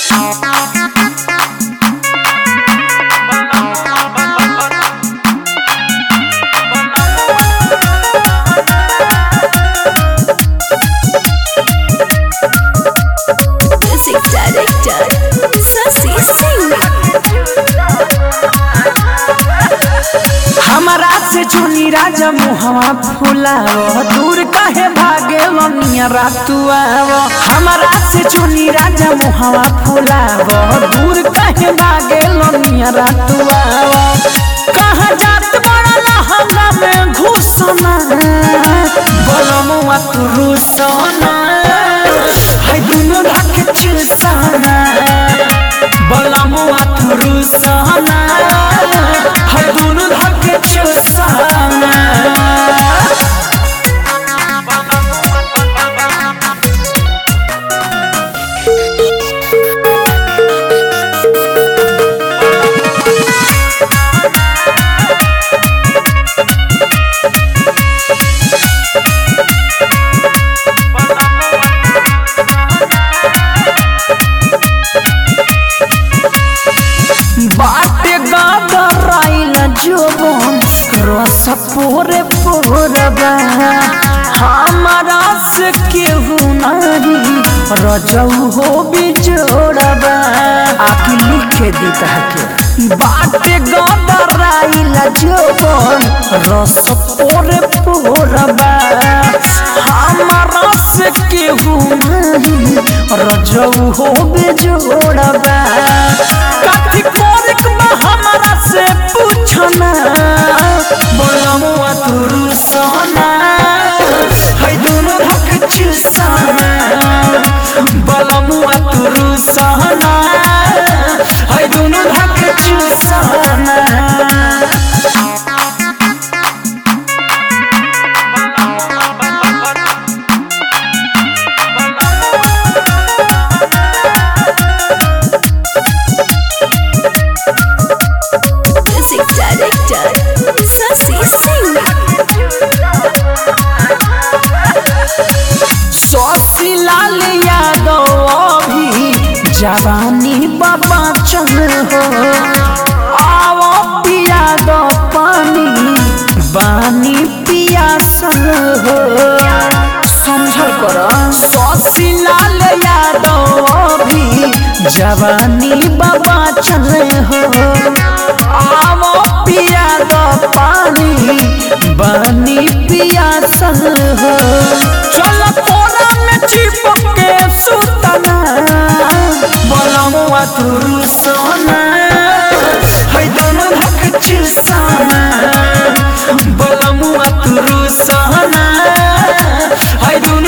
Music director Sasi Singh हमारा से चुनी राजा मुहवा फुलाव दूर कहे भागे लनिया रातुआव हमारा से चुनी राजा मुहवा फुलाव दूर कहे भागे लनिया रातुआव कहाँ जात बड़ा लहंगा में घुसना बलमुआ तू रुसना है दुनु ढक चुसना बलमुआ तू रुसना है दुनु ढक चुसना बाटे गादराइल जोबन रस पोरे पोरबा हमारा से केहू नहीं रजऊ हो बिजोड़बा आके लिखे दी के बाटे गादराइल जोबन रस पोरे पोरबा हमारा से केहू नहीं रजऊ हो बिजोड़बा काठी कोरिक बा हमरा से पूछना बोलमुआ तुरु सोना है दोनों धक चुसाना बोलमुआ तुरु सोना है दोनों धक चुसाना Music director Sasi Singh सौसी लाल यादव अभी जवानी बाबा चल हो आओ पिया दो पानी बानी पियासल हो समझल कर सौसी लाल यादव अभी जवानी बाबा चल हो आओ पिया दो पानी बानी पियासल हो चल कोना में चिपक के सुतना बोलमुआ तुरु सोना है दोनों धक चुसाना बोलमुआ तुरु सोना है दोनों